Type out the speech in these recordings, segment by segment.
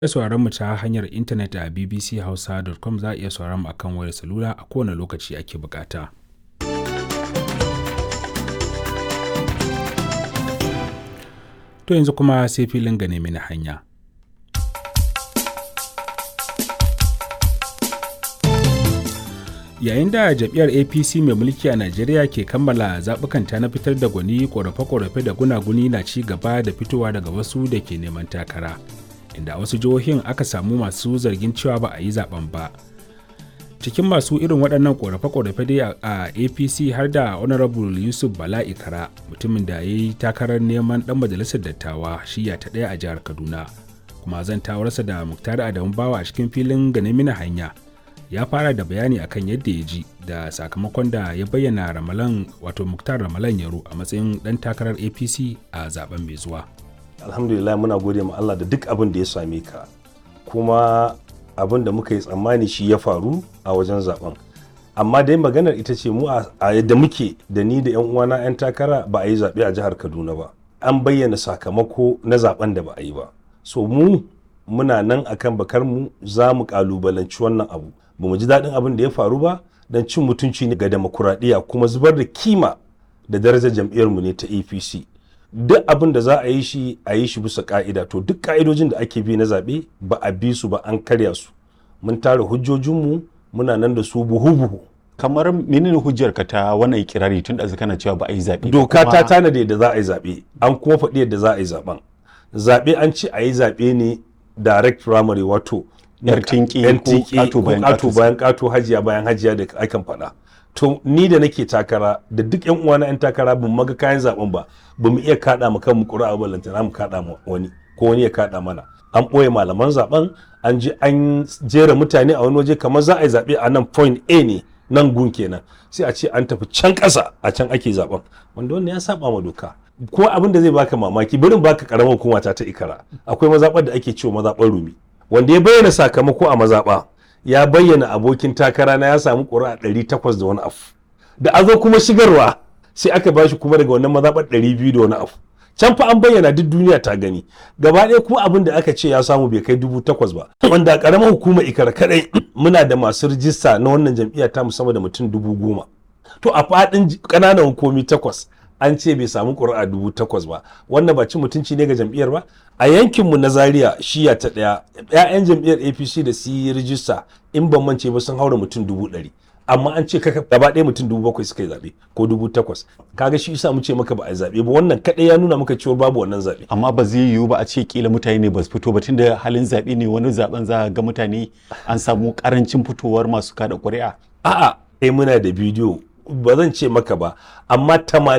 iya sauraron mu ta hanyar intanet a bbchausa.com za a iya sauraron mu akan wayar salula a kowane lokaci ake bukata. To yanzu kuma sai filin gane mini hanya. Yayin da jam'iyyar APC mai mulki a Najeriya ke kammala zaɓukanta na fitar da gwani ƙorafe-ƙorafe da gunaguni na ci gaba da fitowa daga wasu da ke neman takara. Inda wasu jihohin aka samu masu zargin cewa ba a yi zaben ba. Cikin masu irin waɗannan ƙorafe-ƙorafe dai a APC har da Honorable Yusuf Bala Ikara mutumin da ya yi takarar neman ɗan majalisar dattawa shiya ta ɗaya a jihar Kaduna. Kuma zan tawarsa da Muktar Adamu Bawa a cikin filin gane mini hanya. ya fara da bayani akan yadda ya ji da sakamakon da ya bayyana ramalan wato muktar ramalan yaro a matsayin dan takarar apc a zaben mai zuwa alhamdulillah muna gode ma allah da duk abin da ya same ka kuma abin da muka yi tsammani shi ya faru a wajen zaben amma dai maganar ita ce mu a yadda muke da ni da yan uwana yan takara ba a yi zaɓe a jihar kaduna ba an bayyana sakamako na zaben da ba a yi ba so mu muna nan akan bakar mu za mu kalubalanci wannan abu ba mu ji daɗin abin da ya faru ba don cin mutunci ne ga demokuraɗiyya kuma zubar da kima da darajar jam'iyyarmu ne ta apc duk abin da za a yi shi a yi shi bisa ka'ida to duk ka'idojin da ake bi na zaɓe ba a bi su ba an karya su mun tara hujjojinmu muna nan da su buhu-buhu kamar menene hujjar ka ta wannan ikirari tun da kana cewa ba a yi zaɓe doka ta tanada yadda za a yi zaɓe an kuma faɗi yadda za a yi zaɓen zaɓe an ce a yi zaɓe ne direct primary wato yar tinki ko kato bayan kato hajiya bayan hajiya da akan faɗa to ni da nake takara da duk yan uwana yan takara bin maga kayan zaben ba ba mu iya kada mu kan mu ƙura'a ballantana mu kada mu wani ko wani ya kada mana an ɓoye malaman zaben an je an jera mutane a wani waje kamar za a yi zaɓe a nan point A ne nan gun kenan sai a ce an tafi can ƙasa a can ake zaben wanda wannan ya saba ma doka ko abin da zai baka mamaki barin baka karamar hukuma ta ta ikara akwai mazaɓar da ake cewa mazaɓar rumi wanda ya bayyana sakamako a mazaɓa ya bayyana abokin takara na ya samu ƙuri'a ɗari takwas da wani afu da a zo kuma shigarwa sai aka bashi kuma daga wannan mazaɓar ɗari biyu da wani afu can fa an bayyana duk duniya ta gani gaba ɗaya kuma abin da aka ce ya samu bai kai dubu takwas ba wanda a ƙaramar hukumar ikara kaɗai muna da masu rijista na wannan jam'iyya ta musamman da mutum dubu goma to a faɗin ƙananan hukumi takwas an ce bai samu ƙuri'a dubu takwas ba wannan ba cin mutunci ne ga jam'iyyar ba a yankinmu na zaria shiya ta ɗaya 'ya'yan jam'iyyar apc da su yi rijista in ban mance ba sun haura mutum dubu ɗari amma an ce kaka gaba ɗaya mutum dubu bakwai suka yi zaɓe ko dubu takwas kaga shi isa mu ce maka ba a yi zaɓe ba wannan kaɗai ya nuna maka cewa babu wannan zaɓe. amma ba zai yiwu ba a ce kila mutane ne ba su fito ba tunda halin zaɓe ne wani zaɓen za ga mutane an samu ƙarancin fitowar masu kada ƙuri'a. a'a eh muna da bidiyo ba zan ce maka ba amma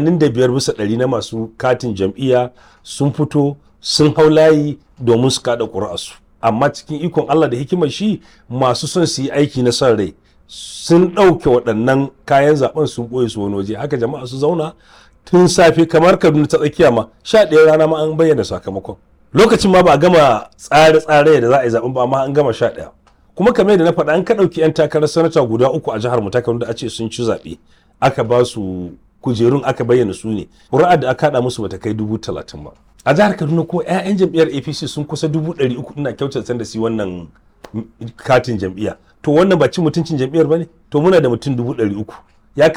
85 bisa ɗari na masu katin jam'iyya sun fito sun hau layi domin su kada ƙuri'arsu amma cikin ikon Allah da hikimar shi masu son su yi aiki na son rai sun ɗauke waɗannan kayan zaben sun ɓoye su wani waje haka jama'a su zauna tun safe kamar kaduna ta tsakiya ma sha ɗaya rana ma an bayyana sakamakon lokacin ma ba a gama tsare-tsare da za a yi zaben ba amma an gama sha ɗaya kuma kamar yadda na faɗa an ka ɗauki 'yan takarar sanata guda uku a jihar mu ta da a ce sun ci zaɓe aka ba su kujerun aka bayyana su ne ƙuri'ar da aka haɗa musu bata kai dubu talatin ba a jihar kaduna ko 'ya'yan jam'iyyar apc sun kusa dubu ɗari uku ina kyautata da su wannan katin jam'iyya to wannan ba cin mutuncin jam'iyyar ba ne to muna da mutum dubu ɗari uku